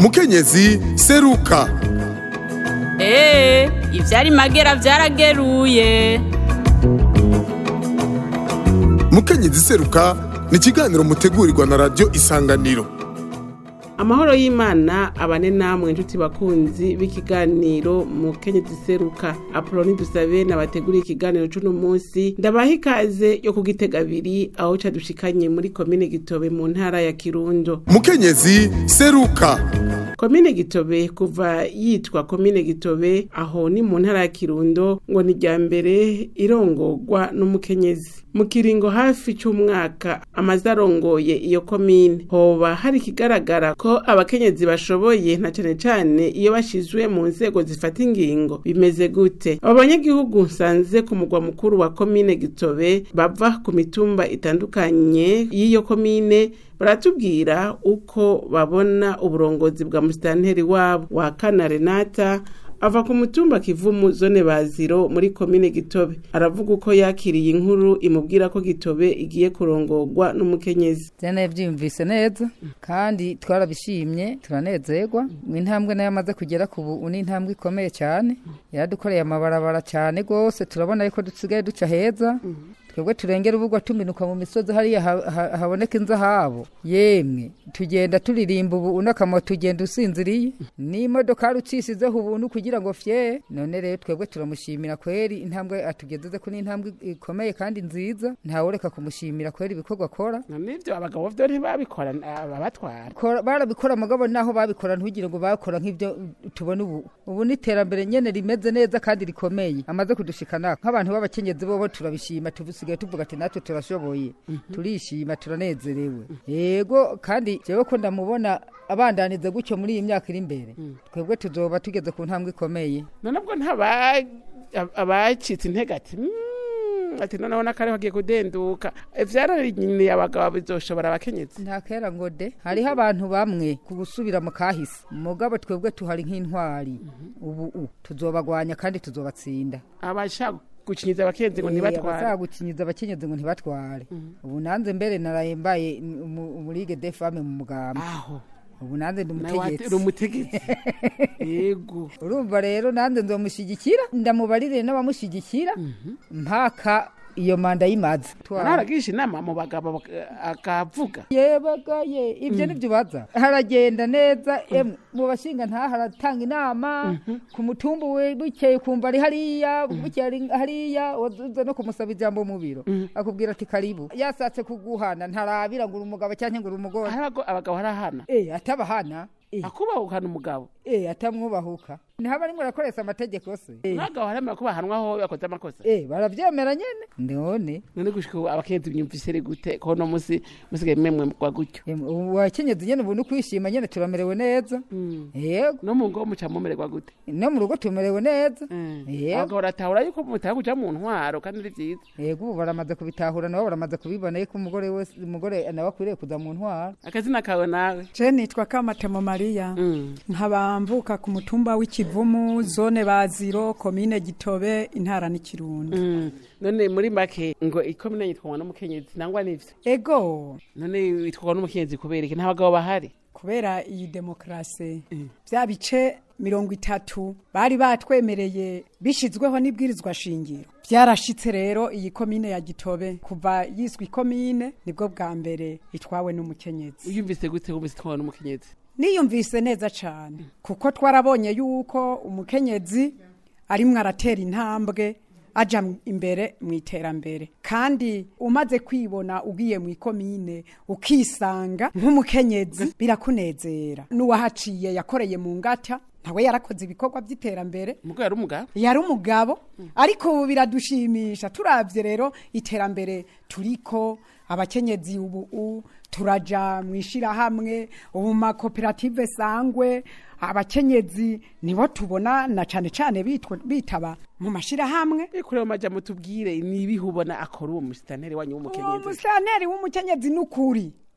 mukenyezi seruka eee ivyari magera vyarageruye mukenyezi seruka ni ikiganiro mutegurirwa na radiyo isanganiro amahoro y'imana abane namwe inshuti bakunzi b'ikiganiro mu kenyezi seruka apoloni dusabe nabateguriye ikiganiro c'uno munsi ndabaha ikaze yo kugitega abiri aho cadushikanye muri komine gitobe mu ntara ya kirundo mukenyezi seruka komine gitobe kuva yitwa komine gitobe aho ni mu ntara ya kirundo ngo ni rya mbere irongorwa n'umukenyezi mu kiringo hafi c'umwaka amaze arongoye iyo komine hoba hari ikigaragara ko abakenyezi bashoboye na cane cane iyo bashizwe mu nzego zifata ingingo bimeze gute abo banyagihugu nsanze ku mugwa mukuru wa komine gitobe bava ku mitumba itandukanye y'iyo komine baratubwira uko babona uburongozi bwa musitanteri wabo wa kana renata ava ku mutumba kivumu zone baziro muri komine gitobe aravuga uko yakiriye inkuru imubwira ko gitobe igiye kurongorwa n'umukenyezi Jana byiyumvise neza kandi twarabishimye turanezerwa intambwe nayo amaze kugera ku ubu ni intambwe ikomeye cyane yaradukoreye amabarabara cyane rwose turabona yuko dusigaye duca heza twebwe turengera ubugwa tuminuka mu misozi hariya ha- ha- haboneka inzahabo yemwe tugenda turirimba ubu unakamo tugenda usinziriye n'imodoka rucisizeho ubuntu kugira ngo fye none rero twebwe turamushimira kweri intambwe atugezeze ko ni intambwe ikomeye kandi nziza ntawureka kumushimira kweri ibikorwa akora nibyo abagabo byo ntibabikora ababatwara Kora- barabikora mugabo naho babikora ntugire ngo bakora nk'ibyo tubona ubu ubu ni iterambere nyene rimeze neza kandi rikomeye amaze kudushikana nk'abantu b'abakenyezi bobo turabishima tusigaye tuvuga ati natwe turashoboye turishima turanezerewe yego kandi jewe ko ndamubona abandaniza gutyo muri iyi myaka iri imbere twebwe tuzoba tugeze ku ntambwe ikomeye none ubwo ntaba abacitse intege ati "Mm, ati noneho n'akariho kagiye kudenduka vyararinyiniye abagabo bizoshobora abakenyezi nta kera ngo de hariho abantu bamwe ku gusubira mu kahise mugabo twebwe tuhari nk'intwari ubu u tuzobagwanya kandi tuzobatsinda abashaka gukinyiza abakenyezi ngo Eh, ntibatware abazagukinyiza abakenyezi ngo ntibatware ubu nanze mbere naraye mbaye mu- muri Ligue des femmes mu mugamba aho ubu nanze ndi nawe wati- uri umutegetsi umutegetsi yego urumva rero nanze nzomushyigikira ndamubarire n'abamushyigikira mpaka iyo manda yimaze naragisha inama mu bagabo bak- akavuga yebagaye ibyo nibyo ubaza haragenda neza emwe mu bashinga ntaha haratanga inama ku mutumba we bukeye kumva ari hariya bukeye ari hariya wazuze no kumusaba ijambo mu biro akubwira ati karibu yasatse kuguhana ntarabira ngo uri umugabo cyangwa ngo uri umugore hari abago- abagabo harahana eh atabahana eh akubahukana umugabo eh atamwubahuka ntihaba rimwe arakoresha amategeko se eh n'abagabo haremera ko bahanwaho yakoze amakosa eh baravyemera nyene none none gushika ubu abakenyezi myumvise ri gute ko no musi musigaye memwe kwa gutyo Emwe, ubu wakenyezi nyene ubu nukwishima nyene turamerewe neza yego no mu ngo muca mumererwa gute no mu rugo tumerewe neza yego abagabo baratahura yuko mutaka kuja mu ntwaro kandi ari vyiza yego ubu baramaze kubitahura nabo baramaze kubibona yuko umugore wese umugore nawe akwiriye kuza mu ntwara akazina kawe nawe Je nitwa Kamatemo Maria nkaba mvuka ku mutumba w'ikivumu zone baziro komine Gitobe intara n'ikirundo Mm. none muri make ngo ikomine yitwa n'umukenyezi nangwa n'ivyo ego none yitwa n'umukenyezi kubera iki nta bagabo bahari kubera iyi demokrasi bya bice mirongo itatu bari batwemereye bishizweho n'ibwirizwa shingiro byarashitse rero iyi komine ya Gitobe kuva yiswe ikomine nibwo bwa mbere itwawe n'umukenyezi uyumvise gute wumvise itwa n'umukenyezi niyumvise neza cyane kuko twarabonye yuko umukenyezi arimwo aratera intambwe aja m- imbere mu iterambere kandi umaze kwibona ugiye mu ikomine ukisanga nk'umukenyezi birakunezera n'uwahaciye yakoreye mu ngata nawe yarakoze ibikorwa by'iterambere umugabo yari umugabo yari umugabo ariko ubu biradushimisha turabye rero iterambere turiko abakenyezi ubu u- turaja mu ishirahamwe ubu mu makoperative sangwe abakenyezi nibo tubona na cane cane bitwa- bitaba mu mashirahamwe kureba maja mutubwire nibihe ubona akora uwo musitanteri wanyu uwo w'umukenyezi musitanteri w'umukenyezi n'ukuri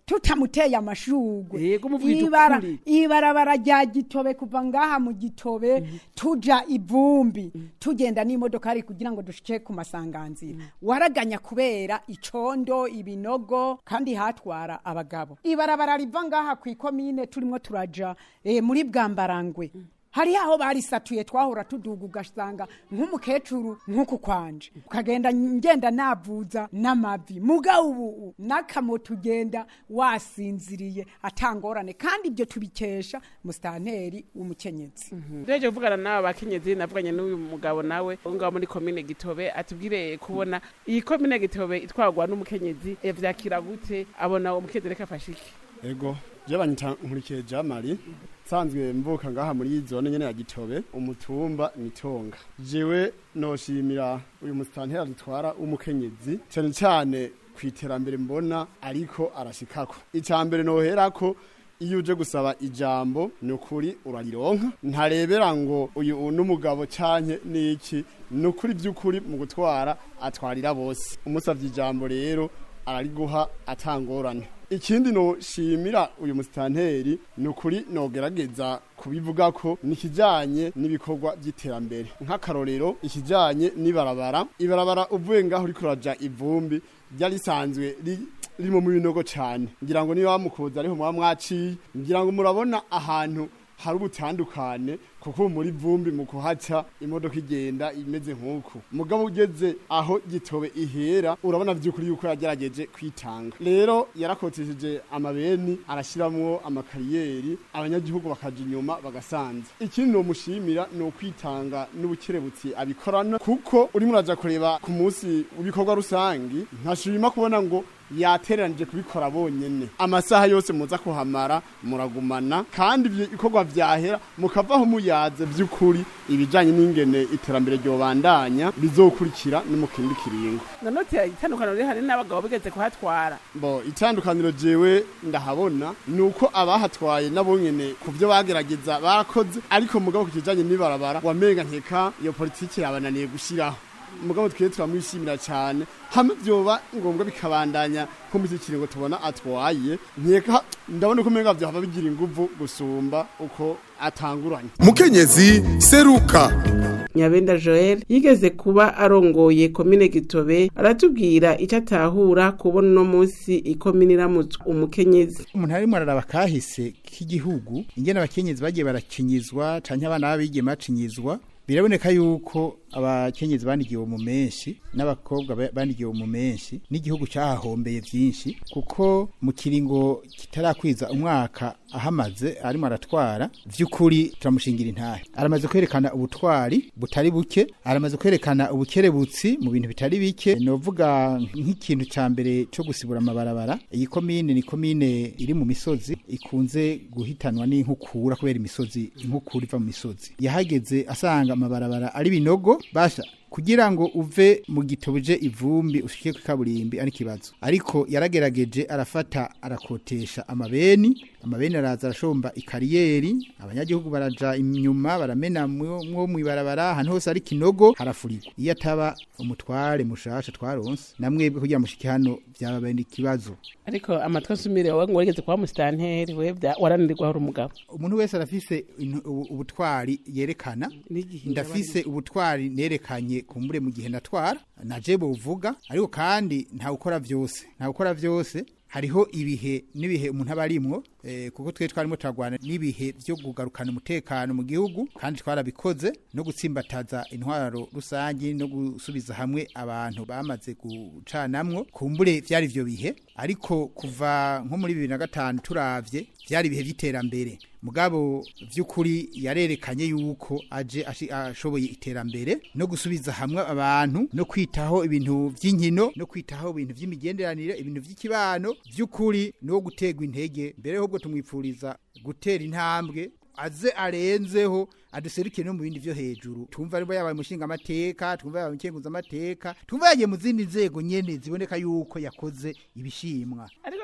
tutamuteye amashugwe Yego, muvuga Ibara- ukuri. ibarabara rya gitobe kuva ngaha mu gitobe tuja ivumbi tugenda n'imodoka ari kugira ngo dushike ku masanganzira waraganya kubera icondo ibinogo kandi hatwara abagabo ibarabara riva ngaha ku ikomine turimo turaja eh, muri bwambarangwe hari aho barisatuye twahora tuduga ugasanga nk'umukecuru nk'uku kwanje ukagenda ngenda navuza n'amavi muga ubu n'akamoto ugenda wasinziriye atangorane kandi ibyo tubikesha musitanteri w'umukenyezi Ndeje kuvugana n'aba bakenyezi navuganye n'uyu mugabo nawe wo ngaho muri komine Gitobe atubwire kubona iyi komine Gitobe itwarwa n'umukenyezi yavyakira gute abona uwo mukenyezi reka afashe iki ego je banyita nkurikiye jamari nsanzwe mvuka ngaha muri zone nyene ya gitobe umutumba nitonga jewe noshimira uyu musitanteri adutwara w'umukenyezi cyane cyane ku iterambere mbona ariko arashikako icya mbere noherako iyo uje gusaba ijambo ni ukuri urarironka ntarebera ngo uyu n'umugabo canke n'iki ni ukuri by'ukuri mu gutwara atwarira bose umusavye ijambo rero arariguha atangorane ikindi noshimira uyu musitanteri ni ukuri nogerageza kubivuga ko nikijanye n'ibikorwa by'iterambere nk'akarorero ikijanye n'ibarabara ibarabara uvuye ngaho uriko uraja ivumbi ryari risanzwe ri- ririmo mu binogo cane ngira ngo niba mukuza ariho muba mwaciye ngira ngo murabona ahantu hari ubutandukane kuko ubu muri vumbi mu kuhaca imodoka igenda imeze nk'uku mugabo ugeze aho gitobe ihera urabona vy'ukuri yuko yagerageje kwitanga rero yarakotesheje amabeni arashiramwo amakariyeri abanyagihugu bakaja inyuma bagasanza ikindi nomushimira ni ukwitanga n'ubukerebutsi abikorana kuko urimo uraja kureba ku munsi w'ibikorwa rusangi ntashima kubona ngo yateranije kubikora bonyene amasaha yose muza kuhamara muragumana kandi ibyo bikorwa vyahera mukavaho muyaze vy'ukuri ibijanye n'ingene iterambere ryobandanya bizokurikira no mu kindi kiringo nanoti itandukaniro riri hari n'abagabo bigeze kuhatwara bo itandukaniro jewe ndahabona ni uko abahatwaye nabo nyene ku byo bagerageza barakoze ariko mugabo ku kijanye n'ibarabara wamenga nkeka iyo politiki yabananiye gushiraho mugabo twiye turamwishimira cyane hamwe vyoba ngombwa bikabandanya ko muri iki kiringo tubona atwaye nkeka ndabona ko umenga vyohava bigira inguvu gusumba uko atanguranye mukenyezi seruka nyabenda joel yigeze kuba arongoye komine gitobe aratubwira icyo atahura kubona uno munsi ikomine iramutswe umukenyezi umuntu arimo araraba kahise k'igihugu ingene abakenyezi bagiye barakinyizwa canke abana b'abigeme bacinyizwa biraboneka yuko abakenyezi banigiwe mu menshi n'abakobwa ba- banigiwe mu menshi n'igihugu cyahahombeye vyinshi kuko mu kiringo kitarakwiza umwaka ahamaze arimo aratwara vy'ukuri turamushingira intahe aramaze kwerekana ubutwari butari buke aramaze kwerekana ubukerebutsi mu bintu bitari bike novuga nk'ikintu ca mbere co gusibura amabarabara iyi komine ni komine iri mu misozi ikunze guhitanwa n'inkukura kubera imisozi inkukura iva mu misozi yahageze asanga amabarabara ari binogo basha kugira ngo uve mu gitobuje ivumbi ushike ku kaburimbi ari kibazo ariko yaragerageje arafata arakotesha amabeni amabeni araza arashomba ikariyeri abanyagihugu baraja inyuma baramena mwo mwo mwibarabara ahantu hose ari kinogo harafurirwa iyo ataba umutware mushasha twaronse namwebwe kugira mushike hano byaba ikibazo ariko amatwi asumire wowe ngo wigeze kuba musitanteri we warananirwa hari umugabo umuntu wese arafise intu- ubu- ubutwari yerekana N'igihe ndafise ubutwari nerekanye kumbure mu gihe natwara naje buvuga ariko kandi nta gukora vyose nta gukora vyose hariho ibihe n'ibihe umuntu aba arimwo eh, kuko twe twarimo turagwana n'ibihe vyo kugarukana umutekano mu gihugu kandi twarabikoze no gutsimbataza intwaro rusangi no gusubiza hamwe abantu bamaze gucanamwo kumbure vyari ivyo bihe ariko kuva nko muri bibiri na gatanu turavye vyari ibihe vy'iterambere mugabo vy'ukuri yarerekanye yuko aje ashi- ashoboye iterambere no gusubiza hamwe abantu no kwitaho ibintu vy'inkino no kwitaho ibintu vy'imigenderanire ibintu vy'ikibano vy'ukuri no gutegwa intege mbere ahubwo tumwipfuriza gutera intambwe aze arenzeho aduserukire no mu bindi vyo hejuru tumva aribo yabaye umushinga amateka tumva yabaye umukenguza amateka tumva yagiye mu zindi nzego nyene ziboneka yuko yakoze ibishimwa ariko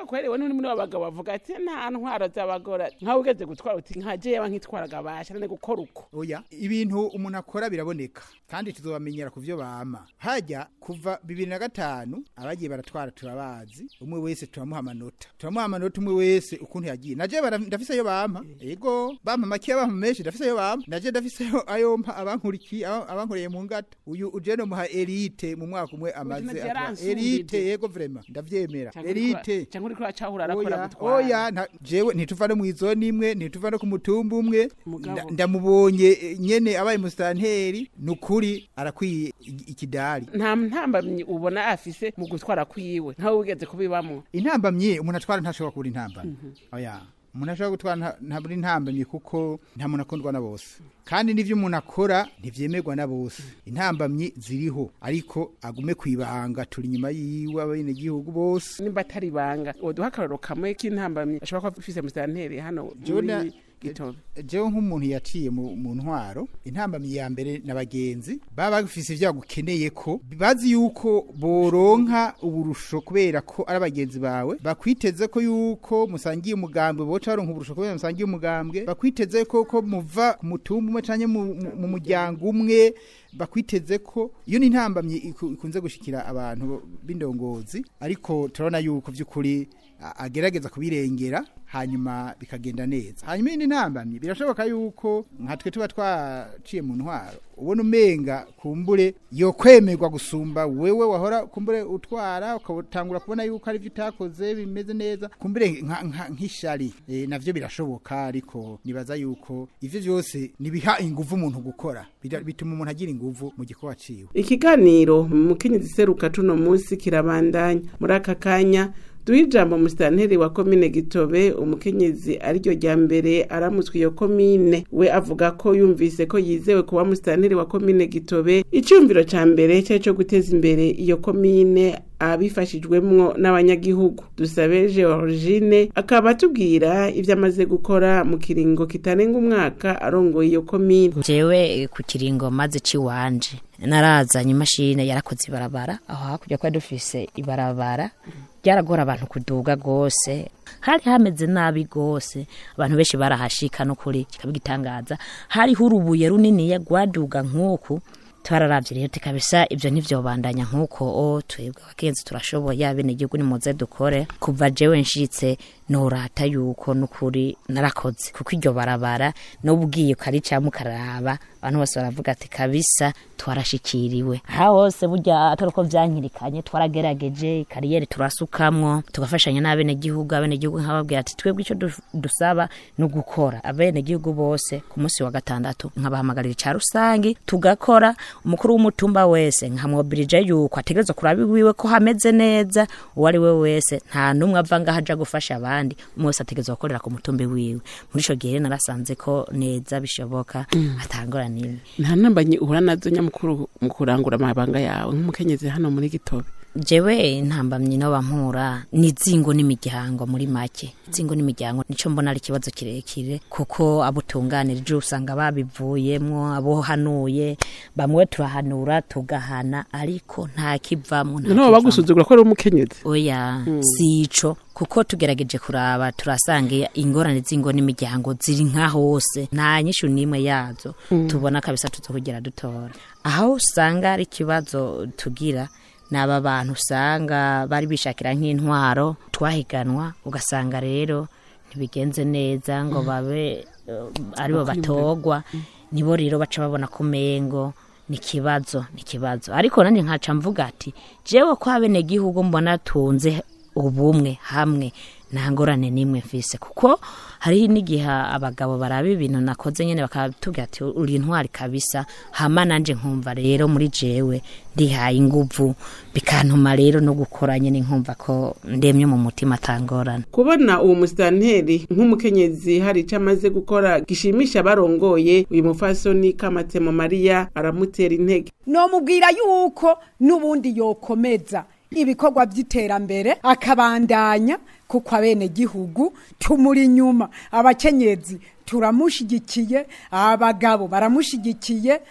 mugabo kweri we n'uri muri abagabo bavuga ati nta ntwaro z'abagore nkawe ugeze gutwara uti nka jewe nkitwaraga basha nane gukora uko oya ibintu umuntu akora biraboneka kandi tuzobamenyera ku byo bama hajya kuva bibiri na gatanu abagiye baratwara turabazi umwe wese turamuha amanota turamuha amanota umwe wese ukuntu yagiye naje bara- ndafise ayo bampa ego bampa makeya bampa menshi ndafise ayo bampa naje ndafise ayo- ayo mpa abankurikiye aba- abankoreye mu ngata uyu uje no muha elite mu mwaka umwe amaze naje atwa- yaransumbije. elite yego vraiment ndavyemera elite cyangwa uriko uracahura arakora oya gutwara oya nta- jewe ntituva no mw'izoni imwe ntituva no ku mutumba umwe Mugabo. Nda- ndamubonye eh, nyene abaye musitanteri nukuri arakwiye i- ikidari nta ntambamyi ubona afise mu gutwara kwiwe nkawe ugeze kubibamwo intambamye umuntu atwara ntashobora kubura intambamye oya umuntu ashobora gutwara nta- ntabura intambamye kuko nta muntu akundwa na bose kandi n'ivyo umuntu akora ntivyemerwa na bose intambamyi ziriho ariko agume kwibanga turi inyuma yiwe abenegihugu bose nimba atari ibanga woduha akarorero kamwe k'intambamyi ashobora kuba afise musitanteri hano Jona- muri gitobe jewe nk'umuntu yaciye mu, mu ntwaro intambamyi ya mbere n'abagenzi baba bafise ivyo bagukeneye ko bazi yuko boronka uburusho kubera ko ari abagenzi bawe bakwiteze ko yuko musangiye umugambwe boca baronka uburusho kubera musangiye umugambwe bakwiteze ko ko muva ku mutumba umwe canke mu, mu, mu muryango umwe bakwiteze ko iyo ni intambamyi iku- ikunze gushikira abantu b'indongozi ariko turabona yuko vy'ukuri a- agerageza kubirengera hanyuma bikagenda neza hanyuma indi ntambamyi birashoboka yuko nka twe tuba twaciye mu ntwaro ubona umenga kumbure yo kwemerwa gusumba wewe wahora kumbure utwara ukatangura kubona yuko ari byo utakoze bimeze neza kumbure nka- nka- nk'ishari e, navyo birashoboka ariko nibaza yuko ivyo vyose nibiha inguvu umuntu gukora Bira- bituma umuntu agira inguvu mu gikorwa ciwe ikiganiro mu kenyezi seruka tuno munsi kirabandanya muri aka kanya duha ijambo musitanteri wa komine gitobe umukenyezi ariryo rya mbere aramutswe iyo komine we avuga ko yumvise ko yizewe kuba musitanteri wa komine gitobe icyumviro ca mbere cyari cyo guteza imbere iyo komine abifashijwemwo n'abanyagihugu dusabe georgine akaba atubwira ibyo amaze gukora mu kiringo kitarenga umwaka arongoye iyo komine jewe ku kiringo maze ciwanje narazanye imashini yarakoze ibarabara aho hakurya kwa dufise ibarabara ryaragora abantu kuduga gose hari hameze nabi gose abantu benshi barahashika no kuri kikabigitangaza hariho urubuye runiniya rwaduga nk'uku twararavye rero tikabisa ivyo ntivyobandanya nk'uko o twebwe abakenzi turashoboye abenegihugu nimuze dukore kuva jewe nshitse norata yuko nukuri narakoze kuko iryo barabara n'ubwiye ukaricamo ukaraba abantu bose baravuga ati kabisa twarashikiriwe aha hose burya atari uko vyankirikanye twaragerageje kariyeri turasukamwo tugafashanya n'abenegihugu abenegihugu nkababwira ati twebwe ico du- dusaba ni ugukora abenegihugu bose ku munsi wa gatandatu nkabahamagarira ica rusangi tugakora umukuru w'umutumba wese nkamwobirije yuko ategerezwa kuraba iwiwe ko hameze neza uwo ari we wese nta n'umwe ava ngaho aja gufasha abandi umwe wese ategerezwa gukorera ku mutumba wiwe muri ico gihe rero narasanze ko neza bishoboka atangora n'imwe nta ntambamyi uhura nazo nyamukuru mu kurangura amabanga yawe nk'umukenyezi hano muri gitobe jewe intambamyi no bampura ni zingo n'imiryango muri make zingo n'imiryango nico mbona ari ikibazo kirekire kuko abo tunganirije usanga babivuyemwo abo hanuye bamwe turahanura tugahana ariko nta kivamwo nta noneho kivamwo. bagusuzugura ko ari umukenyezi oya sico kuko tugerageje kuraba turasanga ingorane z'ingo n'imiryango ziri nka hose nta nyishu n'imwe yazo tubona kabisa tuzokugira dutora aho usanga ari ikibazo tugira ni aba bantu usanga bari bishakira nk'intwaro twahiganwa ugasanga rero ntibigenze neza ngo babe eh, aribo batogwa nibo rero baca babona ku mengo ni ikibazo ni ikibazo ariko nanjye nkaca mvuga ati jewe ko abenegihugu mbona tunze ubumwe hamwe nta ngorane n'imwe mfise kuko hariho n'igihe abagabo baraba ibintu nakoze nyine bakatubwira ati uri intwari kabisa hama nanje nkumva rero muri jewe ndihaye inguvu bikantuma rero no gukora nyine nkumva ko ndemye mu mutima atangorana kubona uwo musitanteri nk'umukenyezi hari icyo amaze gukora gishimisha abarongoye uyu mufasoni kamatemo mariya aramutera intege nomubwira yuko n'ubundi yokomeza ibikorwa by'iterambere akabandanya kuko abenegihugu tumuri inyuma abakenyezi turamushigikiye abagabo baramushigikiye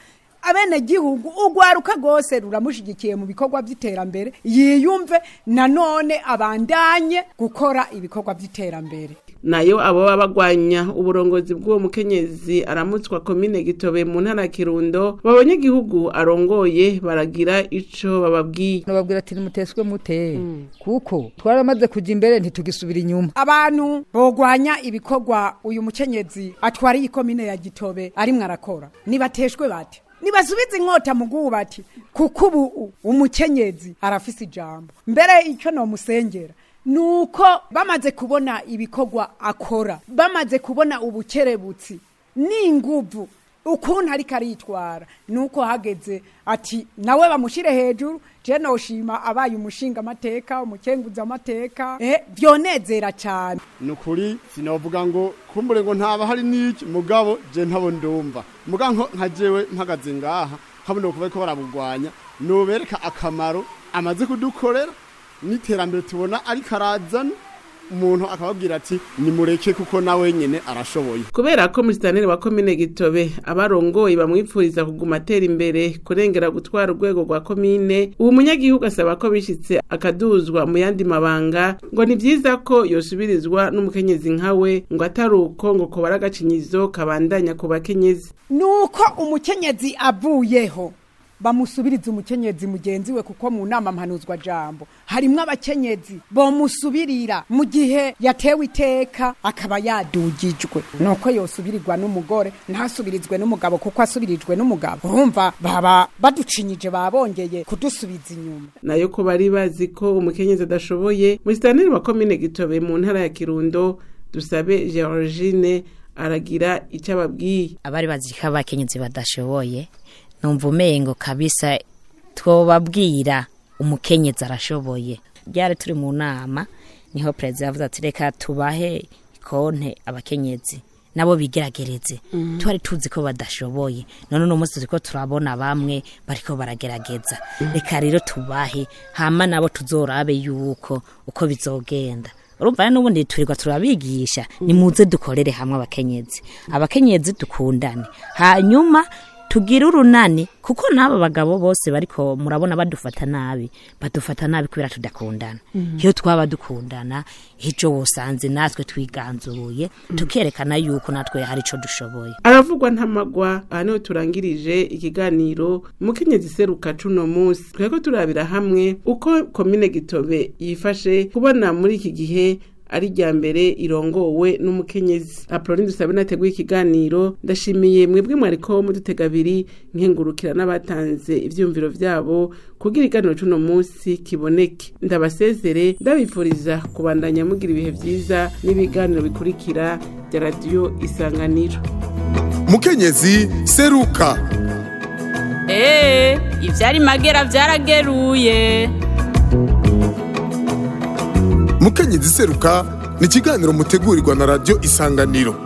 abenegihugu urwaruka rwose ruramushigikiye mu bikorwa by'iterambere yiyumve nanone abandanye gukora ibikorwa by'iterambere nayo abo baba bagwanya uburongozi bw'uwo mukenyezi aramutswa komine gitobe mu ntara ya kirundo babonye igihugu arongoye baragira ico bababwiye nababwira ati nimuteswe mute kuko twaramaze kujya imbere ntitugisubira inyuma abantu bogwanya ibikorwa uyu mukenyezi atwariye ikomine ya gitobe arimwo arakora nibateshwe bate nibasubize inkota mu bwubati kuko ubu umukenyezi arafise ijambo mbere icyo nomusengera nuko bamaze kubona ibikorwa akora bamaze kubona ubukerebutsi n'inguvu ukuntu ariko aritwara nuko hageze ati nawe bamushyire hejuru je noshima abaye umushinga amateka umukenguza amateka eh byonezera cyane ni ukuri sinavuga ngo kumbure ngo ntaba hari n'iki mugabo je ntabo ndumva muga nko nka jewe mpagaze ngaha nkabona kuva ko barabugwanya nobereka akamaro amaze kudukorera n'iterambere tubona ariko arazana umuntu akababwira ati nimureke kuko nawe nyene arashoboye kubera ko musitanire wa komine gitobe abarongoye bamwipfuriza kuguma atera imbere kurengera gutwara urwego rwa komine ubu munyagihugu asaba ko bishitse akaduzwa mu yandi mabanga ngo ni vyiza ko yosubirizwa n'umukenyezi nkawe ngo atari uko ngo kobara agacinyizo kabandanya ku bakenyezi nuko umukenyezi avuyeho bamusubiriza umukenyezi mugenzi we kuko mu nama mpanuzwa jambo harimwo abakenyezi bomusubirira mu gihe yatewe iteka akaba yadugijwe nuko yosubirirwa n'umugore ntasubirizwe n'umugabo kuko asubirijwe n'umugabo urumva baba baducinyije babongeye kudusubiza inyuma nayo ko bari bazi ko umukenyezi adashoboye musitanire wa komine gitobe mu ntara ya kirundo dusabe georgine aragira icyo ababwiye abari bazi ko abakenyezi badashoboye numva umengo kabisa twobabwira umukenyezi arashoboye ryari turi mu nama niho perezida yavuze ati reka tubahe konte abakenyezi nabo bigeragereze twari tuzi ko badashoboye none uno munsi turiko turabona bamwe bariko baragerageza reka rero tubahe hama nabo tuzorabe yuko uko bizogenda urumva rero n'ubundi turirwa turabigisha nimuze dukorere hamwe abakenyezi abakenyezi dukundane hanyuma tugire urunani kuko n'aba bagabo bose bariko murabona badufata nabi badufata nabi kubera tudakundana iyo twaba dukundana ico wosanze natwe twiganzuye tukerekana yuko natwe hari ico dushoboye aravugwa ntamagwa aha niho turangirije ikiganiro umukenyezi seruka cuno munsi tweko turabira hamwe uko komine gitobe yifashe kubona muri iki gihe ari rya mbere irongowe n'umukenyezi apoloni dusabe nateguye ikiganiro ndashimiye mwebwe mwariko mudutega abiri nkengurukira n'abatanze ivyumviro vyabo kugira iganiro c'uno munsi kiboneke ndabasezere ndabifuriza kubandanya mugira ibihe vyiza n'ibiganiro bikurikira bya radiyo isanganiro mukenyezi seruka Ee, ivyari magera vyarageruye. mukenyezi seruka ni ikiganiro mutegurirwa na radiyo isanganiro